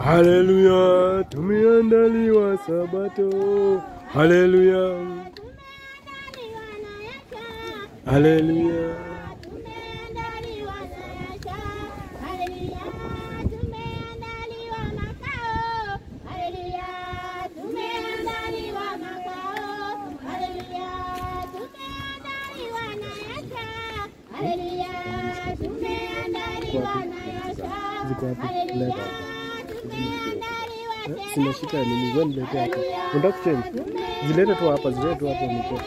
Haleluya, tumeandaliwa Sabato. Haleluya, haleluya. Ziko hapo, leta. Eh, Zimeshika nini? Wewe nilete hapo. Unataka kuchange? Zilete tu hapa, zilete tu hapo nipo.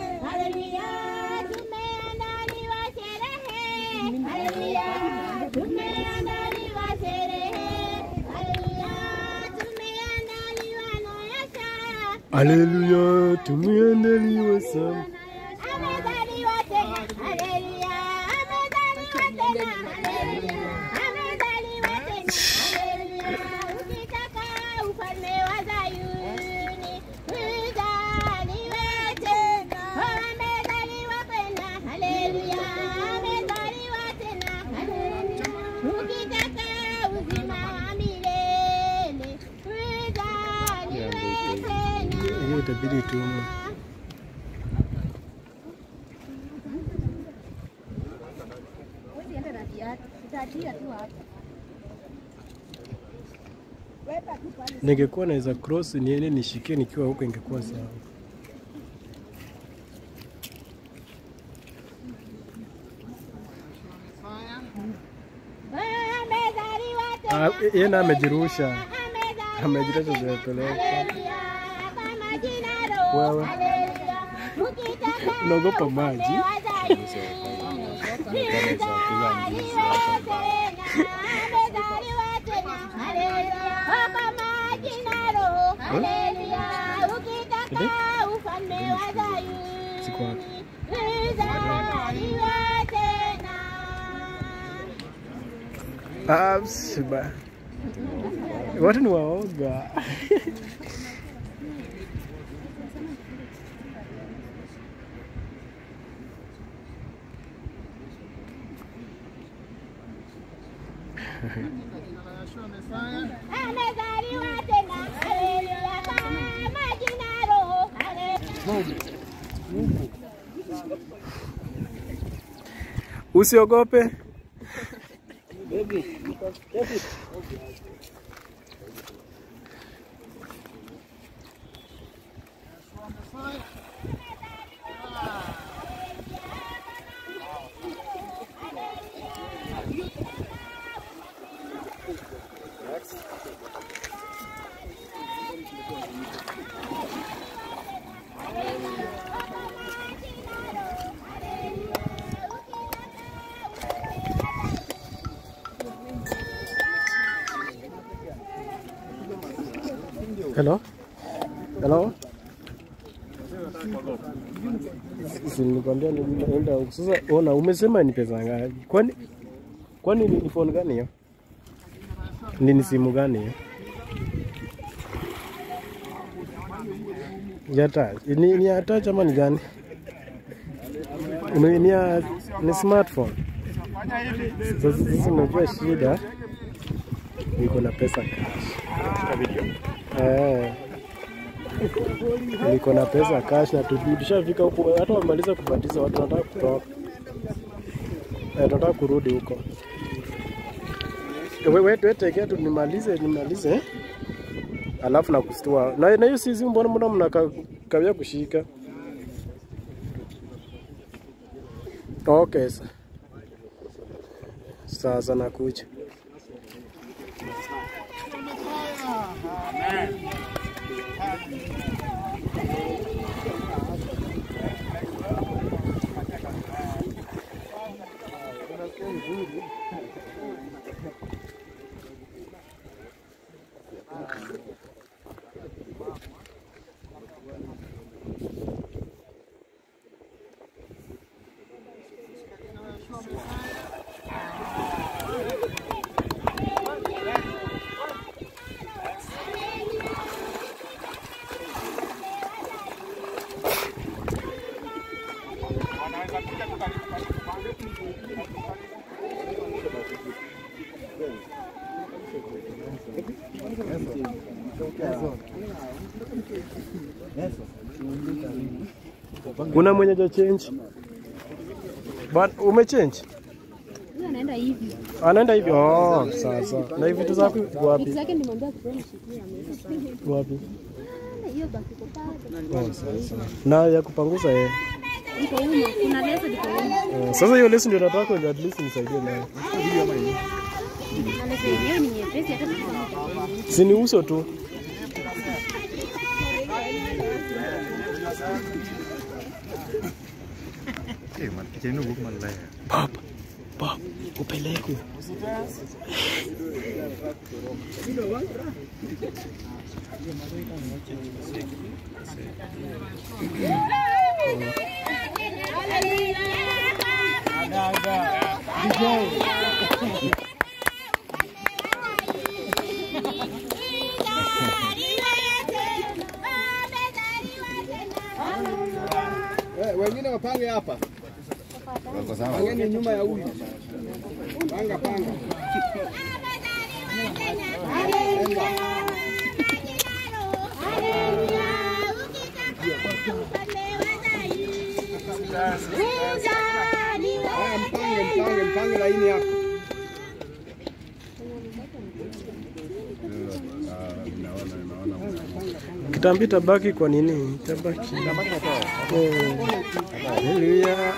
Haleluya, tumeandaliwa sana. Amezaliwa tena, haleluya, amezaliwa tena, haleluya, amezaliwa tena, haleluya. Ukitaka ufalme wa Zayuni, uzaliwe tena. Amezaliwa tena, haleluya, amezaliwa tena, haleluya. Ukitaka uzima wa milele, uzaliwe tena. Hiyo itabidi tu ningekuwa naweza cross niende nishikie nikiwa huko ingekuwa sawa. Amezaliwa Ah, tena. yeye na amejirusha. Amezaliwa Amejirusha tena. zimepeleka. Haleluya, kama jina roho. Wewe. Haleluya. Ukitaka Unaogopa maji? ufalme wa Zayuni. Zizaliwe tena. Amezaliwa tena. Haleluya, kama jina roho. Haleluya. Ukitaka ufalme wa Zayuni. Siko wapi? Zizaliwe tena. Ah, siba. Watu ni waoga. Amezaliwa tena. Haleluya, kama jina roho. Haleluya. Usiogope. Hello? Hello? Si nilikwambia nienda huko. Sasa ona umesema ni pesa ngapi? Kwani kwani ni ni phone gani hiyo? Ni ni simu gani hiyo? Ya touch. Ni ni ya touch ama ni gani? Ni ni ya ni smartphone. Sasa sasa unajua shida niko na pesa cash. Eh. Niko na pesa cash na tubi- tushafika huko, hata wamaliza kubatiza watu wanataka kutoka. Eh, tunataka kurudi huko. Wewe wewe wewe tekea tu nimalize nimalize. eh? Alafu na kustua. Na na hiyo sisi mbona mbona mnakawia kushika? Okay. sa- Sasa nakuja. Kuna mwenye ja change? But umechange? Huyu anaenda hivi. Anaenda hivi. Oh, sawa sawa. Na hivi vitu zako Vitu wapi? zake nimwambia kutoa nishikie ameweka. Wapi? Hiyo baki kwa pale. Oh, sawa sawa. Na ya kupanguza yeye. Iko huko. Kuna leso liko huko. Eh, Sasa hiyo lesson ndio nataka ndio at least nisaidie nayo. Na leso yenyewe ni nyepesi hata kama Si ni uso tu. Eh, man, kicha ino wuok maler. Bob, Bob, upeleke. Eh, wengine wapange hapa. Pangeni nyuma ya huyu. Panga panga. Haya, mpange mpange mpange laini hapa. Kitambi tabaki kwa nini? Tabaki. Eh. Haleluya.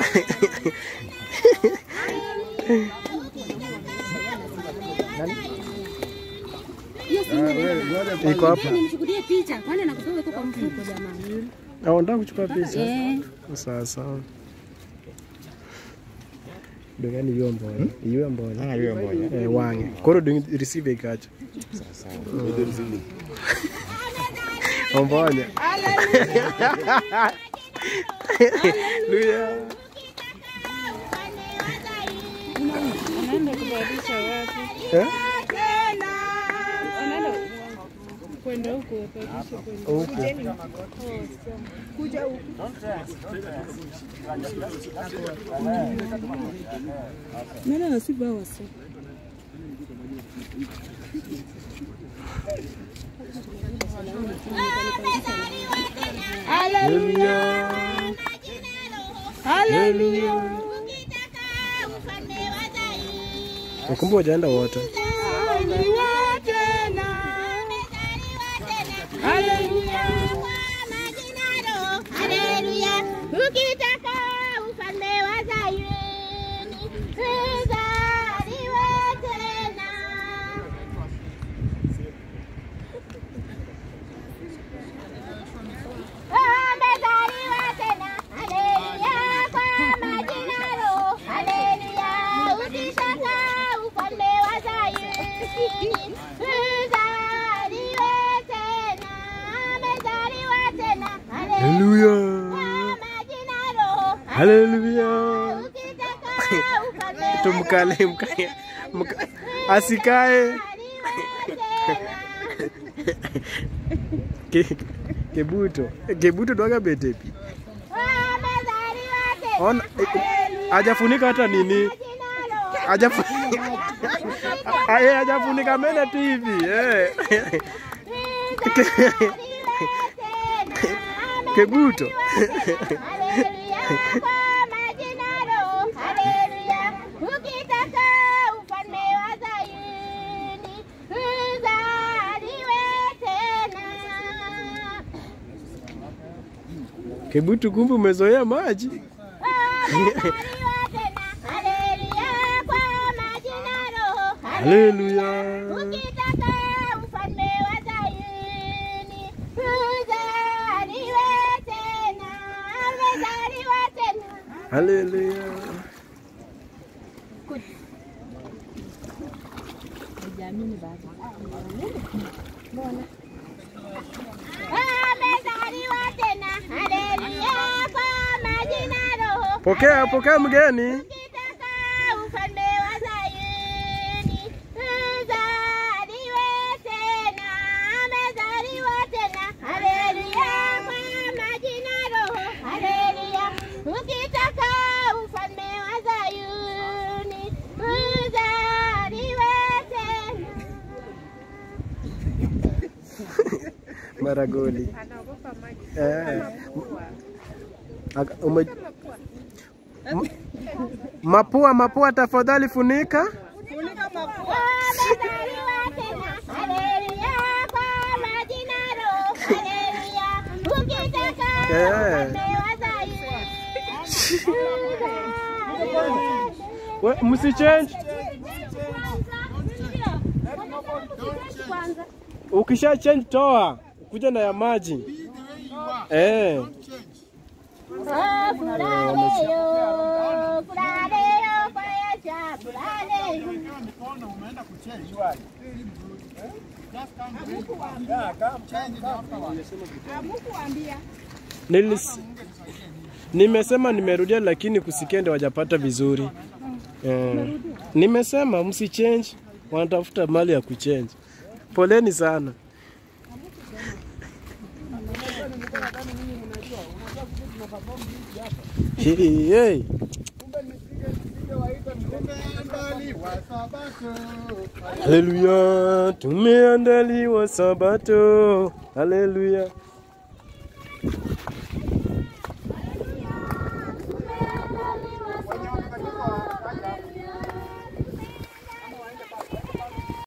hiyo si Iko hapa. nimchukulie picha. Kwani nakutoa uko kwa mfuko jamani. Ah, unataka kuchukua picha? Eh. Sawa sawa. Dongani hiyo mbona? Hiyo mbona? Ah, hiyo moja. Eh, wange. Koro dong receive ikacho. Ombonya. Haleluya. Unaenda kubadilisha wapi? Eh? Unaenda kwenda huko kubadilisha kwenda. Huko. Nani anasiba wasi? Haleluya. Haleluya. Nakumbuka wajaenda wote. Ukitaka ufalme wa Zayuni uzaliwe tena. Amezaliwa tena, haleluya, kwa majina Roho, haleluya. Ukitaka ufalme wa Zayuni uzaliwe tena, amezaliwa tena, haleluya, Haleluya. kwa majina Roho, Haleluya. ukitaka ufalme wa Tumkale mkaya. Mka, asikae. Ke, kebuto. Kebuto dwaga betepi. Ona eh, hajafunika hata nini. Hajafunika. Aye hajafunika mbele tu hivi. Eh. Kebuto. Ukitaka ufalme wa Zayuni uzaliwe tena. Kebutu kumbe umezoea maji. Amezaliwa tena. Haleluya, kwa majina Roho. Haleluya. Ukitaka ufalme wa Zayuni uzaliwe tena. Amezaliwa tena. Haleluya. Amezaliwa tena. Haleluya, kwa majina Roho. Pokea, pokea mgeni. Ukitaka ufalme wa Zayuni uzaliwe tena. Amezaliwa tena. Haleluya, kwa majina Roho. Haleluya. Ukitaka ufalme wa Zayuni uzaliwe tena. maragoli. Eh. Aka- ume- M- Mapua, mapua, tafadhali funika. Wamezaliwa tena. Haleluya, kwa majina roho. Haleluya. Ukitaka Eh. upewa zaidi. We, msichange. Kwanza. Ukisha change toa, kuja na ya maji. Eh. Oh, furahiyo, furahiyo, kwa Yesu, furahiyo. Nilis, nimesema nimerudia, lakini kusikia ndio wajapata vizuri. Eh. Nimesema msichange, wanatafuta mali ya kuchange. Poleni sana. Hey, hey. Haleluya, tumeandaliwa Sabato. Haleluya.